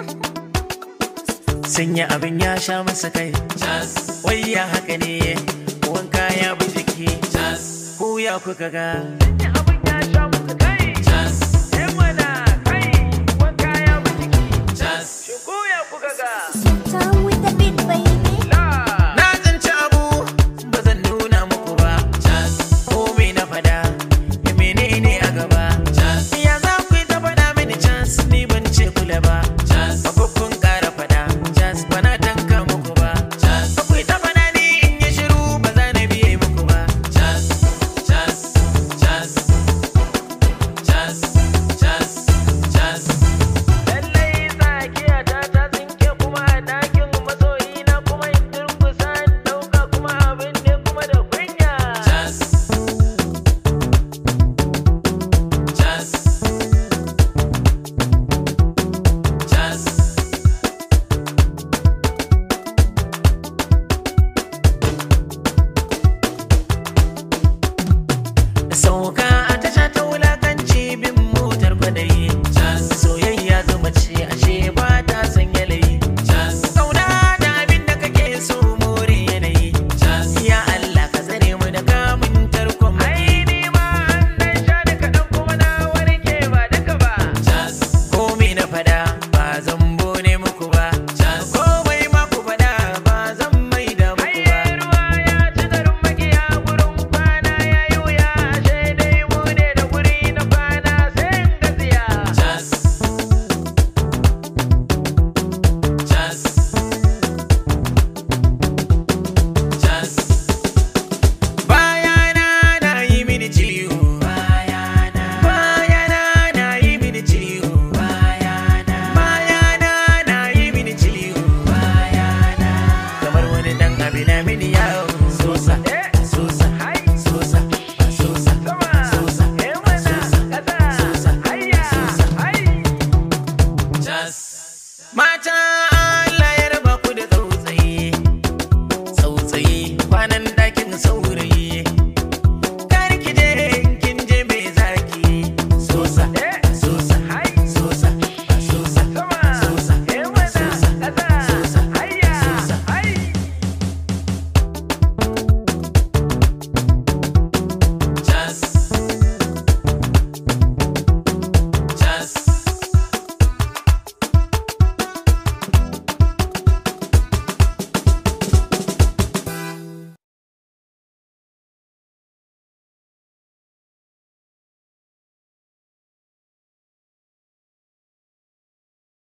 Sanya abin ya sha masa kai. Wai ya haka ne, wanka ya bi jiki. Ku ya kuka ga. Sanya abin ya sha masa kai. Eh mana kai, wanka ya bi jiki. Shin ku ya kuka ga. Time with the beat, baby. Na tsinci abu ba zan nuna muku ba. Ko me na fada, menene a gaba. Ya za ku yi ta faɗa mini chance ni ban ce kula ba.